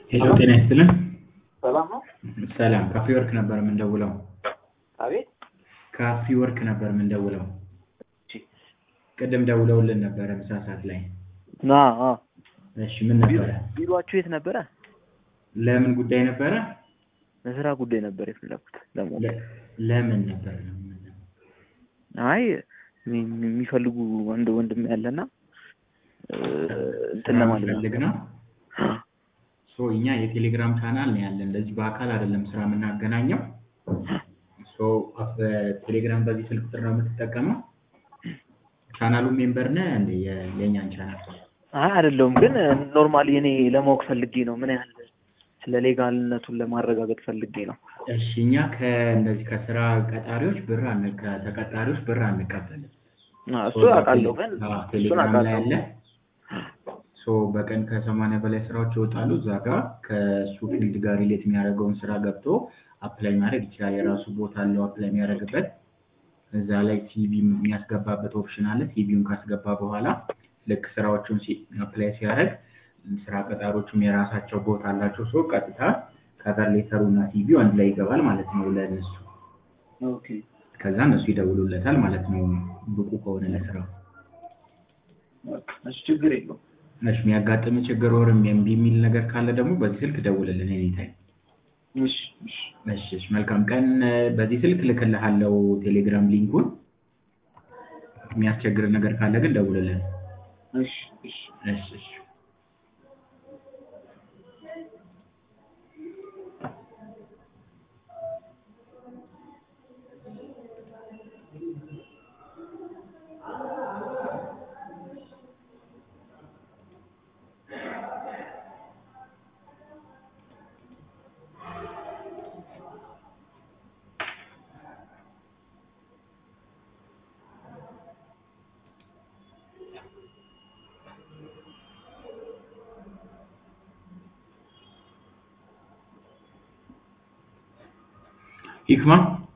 ሄሎ ጤና ይስጥልን። ሰላም ነው? ሰላም ካፌ ወርክ ነበር የምንደውለው። አቤት። ካፌ ወርክ ነበር የምንደውለው። እሺ። ቅድም ደውለውልን ነበረ ምሳ ሰዓት ላይ። ና አ እሺ ምን ነበረ? ቢሮአችሁ የት ነበረ? ለምን ጉዳይ ነበረ? ለስራ ጉዳይ ነበር የፈለኩት ለሞት። ለ- ለምን ነበረ? አይ የሚ- የሚፈልጉ ወንድ ወንድም ያለና እ፣ እንትን ለማለት ነው። ፈልግ ነው። ሶ እኛ የቴሌግራም ቻናል ነው ያለን። እንደዚህ በአካል አይደለም ስራ የምናገናኘው። ሶ በቴሌግራም በዚህ ስልክ ቁጥር ነው የምትጠቀመው። ቻናሉ ሜምበር ነህ እንደ የ- የእኛን ቻናል አይ አይደለሁም፣ ግን ኖርማሊ እኔ ለማወቅ ፈልጌ ነው ምን ያህል ስለ ሌጋልነቱን ለማረጋገጥ ፈልጌ ነው። እሺ እኛ ከእንደዚህ ከስራ ቀጣሪዎች ብር አን- ከተቀጣሪዎች ብር አንቀበልም። አ፣ እሱ አውቃለሁ፣ ግን አዎ፣ እሱን ቴሌግራም ላይ አውቃለሁ። አለ። ሶ በቀን ከሰማንያ በላይ ስራዎች ይወጣሉ። እዛ ጋር ከእሱ ፊልድ ጋር ሪሌት የሚያደርገውን ስራ ገብቶ አፕላይ ማድረግ ይችላል። የራሱ ቦታ አለው አፕላይ የሚያደርግበት። እዛ ላይ ሲቪ የሚያስገባበት ኦፕሽን አለ። ሲቪውን ካስገባ በኋላ ልክ ስራዎቹን አፕላይ ሲያደርግ ስራ ቀጣሪዎቹም የራሳቸው ቦታ አላቸው። ሶ ቀጥታ ከቨር ሌተሩ እና ሲቪው አንድ ላይ ይገባል ማለት ነው ለእነሱ። ኦኬ ከዛ እነሱ ይደውሉለታል ማለት ነው ብቁ ከሆነ ለስራው። እሺ፣ ችግር የለውም። እሺ የሚያጋጥም ችግር ወርም እምቢ የሚል ነገር ካለ ደግሞ በዚህ ስልክ ደውልልን ኤኒታይም። እሺ፣ እሺ፣ እሺ እሺ፣ መልካም ቀን። በዚህ ስልክ ልክልሃለው ቴሌግራም ሊንኩን። የሚያስቸግር ነገር ካለ ግን ደውልልን። እሺ፣ እሺ። እሺ እሺ። ሂክማ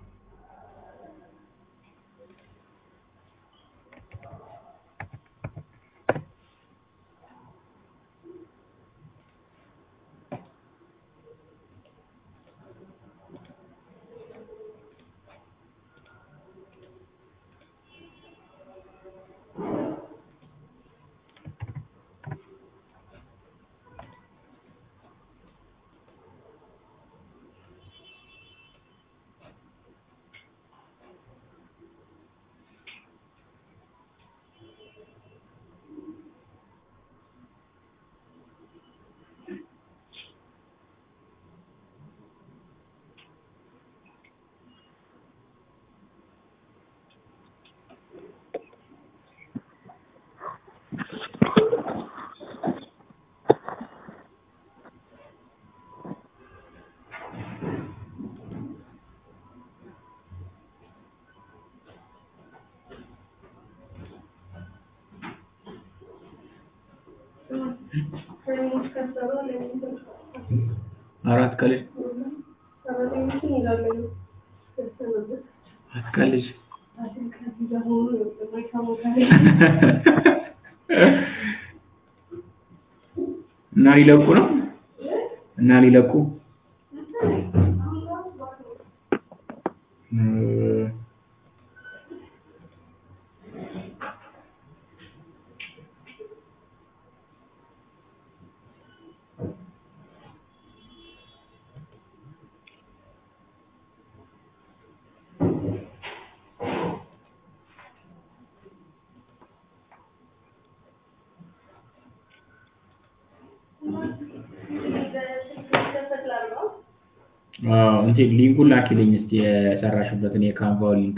አራት ቀልጅ አትቀልጅ። እና ሊለቁ ነው እና ሊለቁ እ፣ አዎ እንትን ሊንኩን ላኪልኝ እስቲ የሰራሽበትን የካንቫው ሊንክ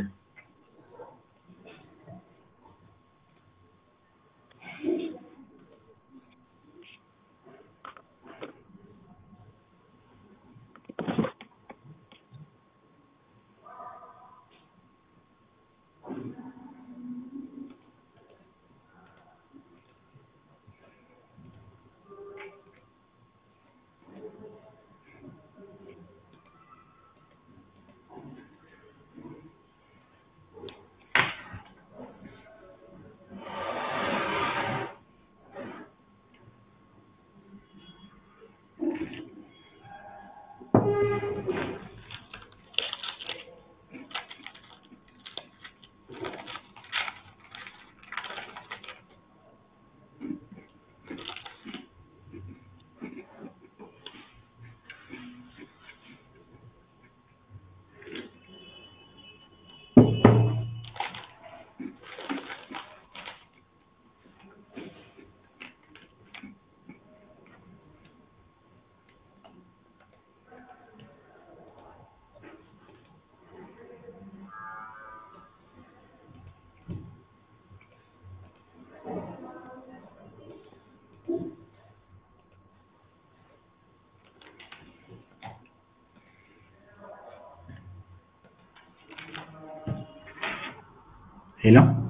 ሄሎ